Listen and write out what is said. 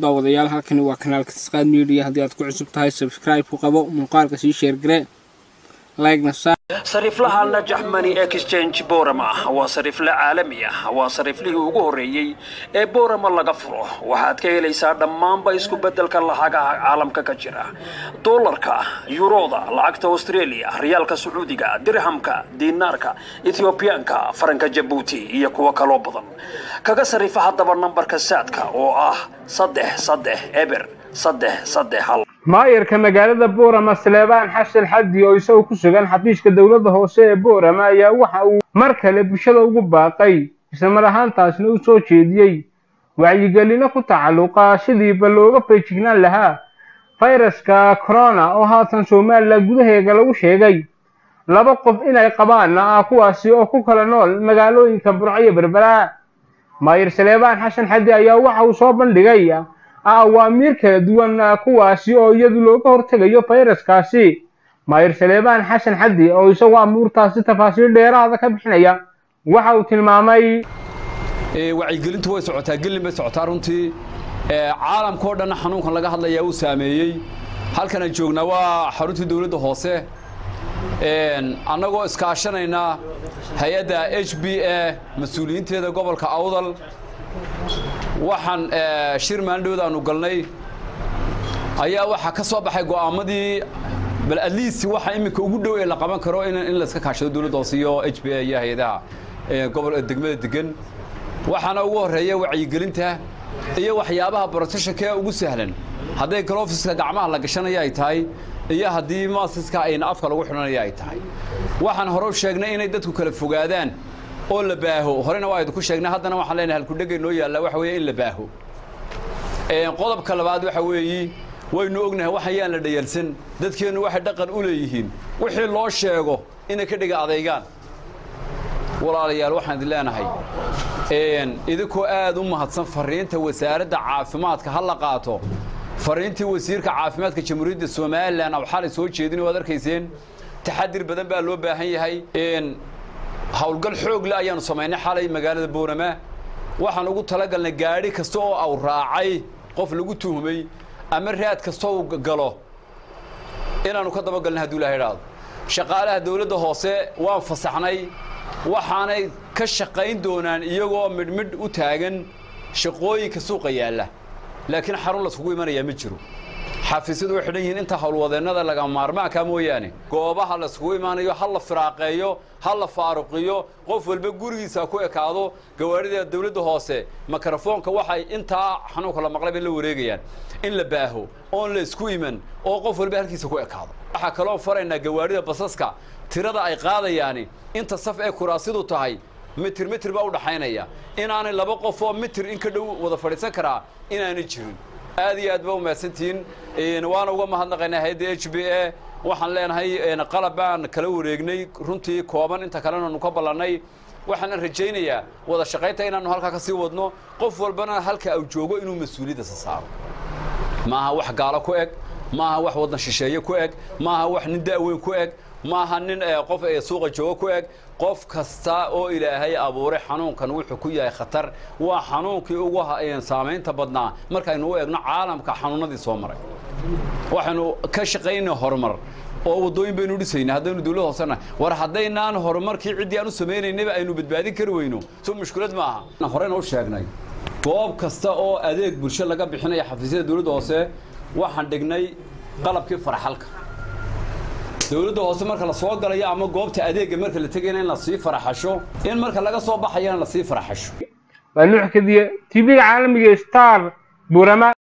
daawadayaal halkani waa kanaalka tisqaad media haddii aad ku cusub tahay subscribe ku qabo muuqaalka sii sheergare like-na saar sariiflaha najax money exchange borama waa sariifle caalami ah waa sariiflihii ugu horreeyey ee borama laga furo waxaad ka helaysaa dhammaanba isku beddelka lacagaha caalamka ka jira dollarka yuroda lacagta australia riyaalka sacuudiga dirhamka diinaarka ethiobiyaanka faranka jabuuti iyo kuwo kaloo badan kaga sariifa haddaba nambarka saadka oo ah saddex saddex eber saddex saddex hal maayarka magaalada boorama saleebaan xasan xaddi oo isagoo ku sugan xafiiska dowladda hoose ee boorama ayaa waxa uu mar kale bulshada ugu baaqay islamar ahaantaasna u soo jeediyey wacyigelino ku tacalluqa sidiiba looga feejignaan lahaa fayraska corona oo haatan somalilan gudaheega lagu sheegay laba qof inay qabaanna ah kuwaasi oo ku kala nool magaalooyinka burco iyo berbera maayar saleebaan xasan xaddi ayaa waxa uu soo bandhigay awaamiir kala duwan kuwaasi oo iyadu looga hortegayo fayraskaasi maayir saleebaan xasan xaddi oo isagoo amuurtaasi tafaasiil dheeraada ka bixinaya waxa uu tilmaamay wacyigelintu way socotaa gelin bay socotaa runtii caalamka oo dhanna xanuunkan laga hadlayaa uu saameeyey halkan aan joognaa waa xaruntii dowladda hoose annagoo iskaashanayna hay-adda h b a mas-uuliyiinteeda gobolka awdal waxaan shir maalindhowda aanu galnay ayaa waxaa ka soo baxay go'aamadii bal atleast waxa iminka ugu dhow ee la qaban karo in layska kaashado dowladda hoose iyo h b a iyo hay-adaha gobol degmada degan waxaana ugu horreeya wacyigelinta iyo waxyaabaha protectionka ugu sahlan hadday galofiska gacmaha la gashanaya ay tahay iyo haddii maasiska ayna afka lagu xidhanaya ay tahay waxaan hore u sheegnay inay dadku kala fogaadaan oo la baaho horena waa idinku sheegnay haddana waxaan leenahay halkudhegay noo yaalla waxa weeye in la baaho qodobka labaad waxa weeyi waynu ognahay wax ayaan la dhayalsan dadkeennu waxay dhaqan u leeyihiin wixii loo sheego inay ka dhiga adaygaan walaalayaal waxaan idin leenahay idinkoo aad u mahadsan fariinta wasaaradda caafimaadka ha la qaato fariintii wasiirka caafimaadka jamhuuriyadda somalilan aw xalay soo jeedin waad arkayseen taxadir badan baa loo baahan yahay howlgal xoog le ayaanu samaynay xalay magaalada boorama waxaan ugu talagalnay gaadhi kasta oo aw raacay qof lagu tuhmay ama raad kasta uu galo inaannu ka dabagalnay hadduu ilaha idhaado shaqaalaha dawladda hoose waan fasaxnay waxaanay ka shaqayn doonaan iyagoo midhmidh u taagan shaqooyinka suuqa yaalla laakiin xarun laiskugu imanayaa ma jiro xafiisyadu way xidhan yihiin inta howlwadeennada laga maarmaanka mooyaane goobaha laiskugu imaanayo ha la firaaqeeyo ha la faaruqiyo qof walba gurigiisa ku ekaado gawaarida dawladda hoose mikrofoonka waxay intaa xanuunka la maqlay bay la wareegayaan in la baaho oon la isku iman oo qof walba halkiisa ku ekaado waxaa kaloo faraynaa gawaarida basaska tirada ay qaadayaani inta saf ee kuraasidu tahay mitir mitir baa u dhaxaynaya inaanay laba qof oo mitir in ka dhow wada fadhiisan karaa inaanay jirin aad iyo aad ba umahadsantihiin waana uga mahadnaqaynaa hay-adda h b a waxaan leenahay qalab baan kala wareegnay runtii kooban inta kalena nu ka ballannay waxaana rajaynayaa wada shaqaynta inaannu halkaa ka sii wadno qof walbana halka uu joogo inuu mas-uuliyaddaisa saaro maaha wax gaalo ku eg maaha wax waddan shisheeye ku eg maaha wax nin da'weyn ku eg maaha nin qof suuqa joogo ku eg qof kasta oo ilaahay abuuray xanuunkan wuxuu ku yahay khatar waa xanuunkii ugu saamaynta badnaa markaynu u eegno caalamka xanuunadii soo maray waxaynu ka shaqaynay horumar oo waddooyin baynu dhisayna haddaynu dawlad hoosena war haddaynaan horumarkii ciddii aan u samaynaynaba aynu badbaadin kari weyno soo mushkilad maaha horeyna u sheegnay goob kasta oo adeeg bulsho laga bixinaya xafiisyada dawladda hoose waxaan dhignay qalabkii farxalka dawladda hoose marka la soo galayo ama goobta adeegga marka la tegayna in la sii faraxasho in marka laga soo baxayana la sii faraxasho waa nuux kadiye tv-ga caalamiga star burama